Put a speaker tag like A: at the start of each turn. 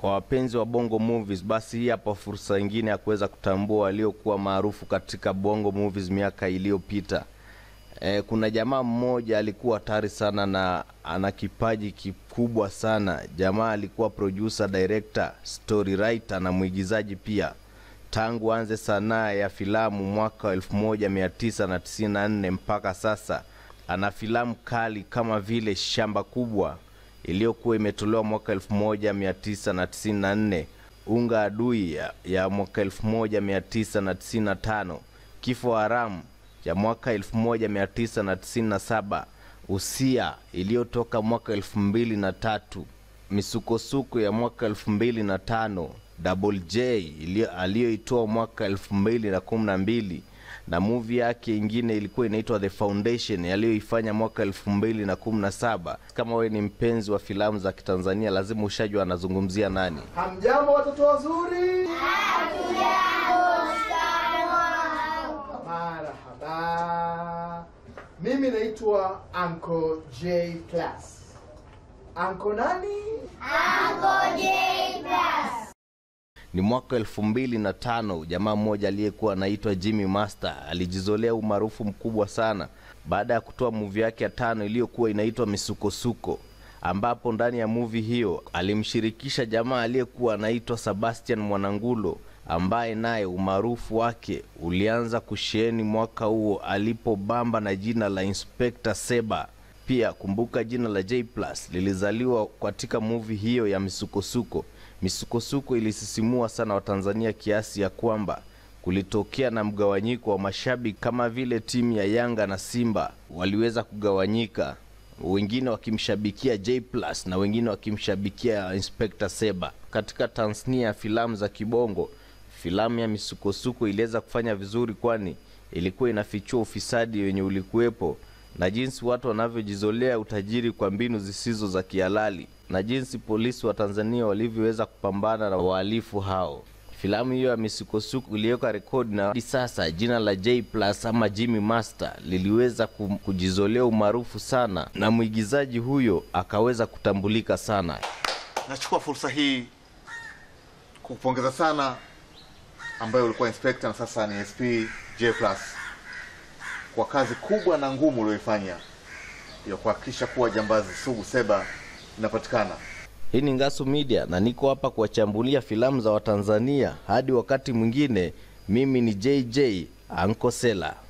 A: Kwa wapenzi wa Bongo Movies, basi hii hapa fursa nyingine ya kuweza kutambua waliokuwa maarufu katika Bongo Movies miaka iliyopita. E, kuna jamaa mmoja alikuwa hatari sana na ana kipaji kikubwa sana. Jamaa alikuwa producer, director, story writer na mwigizaji pia. Tangu anze sanaa ya filamu mwaka wa 1994 mpaka sasa ana filamu kali kama vile Shamba Kubwa iliyokuwa imetolewa mwaka 1994, Unga Adui ya, ya mwaka 1995, Kifo Haramu ya mwaka 1997, Usia iliyotoka mwaka 2003, Misukosuko ya mwaka 2005, Double J aliyoitoa mwaka 2012 na movie yake ingine ilikuwa inaitwa The Foundation aliyoifanya mwaka 2017. Kama wewe ni mpenzi wa filamu za Kitanzania, lazima ushajua anazungumzia nani.
B: Hamjambo watoto wazuri? Marhaba. Mimi naitwa Uncle J Plus. Uncle nani?
A: Ni mwaka elfu mbili na tano jamaa mmoja aliyekuwa anaitwa Jimmy Master alijizolea umaarufu mkubwa sana baada ya kutoa muvi yake ya tano iliyokuwa inaitwa Misukosuko, ambapo ndani ya muvi hiyo alimshirikisha jamaa aliyekuwa anaitwa Sebastian Mwanangulo ambaye naye umaarufu wake ulianza kusheheni mwaka huo alipobamba na jina la Inspector Seba. Pia kumbuka jina la J Plus lilizaliwa katika muvi hiyo ya Misukosuko. Misukosuko ilisisimua sana Watanzania kiasi ya kwamba kulitokea na mgawanyiko wa mashabiki, kama vile timu ya Yanga na Simba waliweza kugawanyika, wengine wakimshabikia J Plus na wengine wakimshabikia Inspector Seba. Katika tasnia ya filamu za kibongo, filamu ya Misukosuko iliweza kufanya vizuri, kwani ilikuwa inafichua ufisadi wenye ulikuwepo na jinsi watu wanavyojizolea utajiri kwa mbinu zisizo za kihalali na jinsi polisi wa Tanzania walivyoweza kupambana na wahalifu hao. Filamu hiyo ya Misukosuko iliweka rekodi na hadi sasa jina la J Plus ama Jimmy Master liliweza kum- kujizolea umaarufu sana na mwigizaji huyo akaweza kutambulika sana.
C: Nachukua fursa hii kukupongeza sana ambayo ulikuwa inspector na sasa ni SP J Plus kwa kazi kubwa na ngumu ulioifanya ya kuhakikisha kuwa jambazi sugu Seba inapatikana.
A: Hii ni Ngasu Media na niko hapa kuwachambulia filamu za Watanzania. Hadi wakati mwingine, mimi ni JJ Ankosela.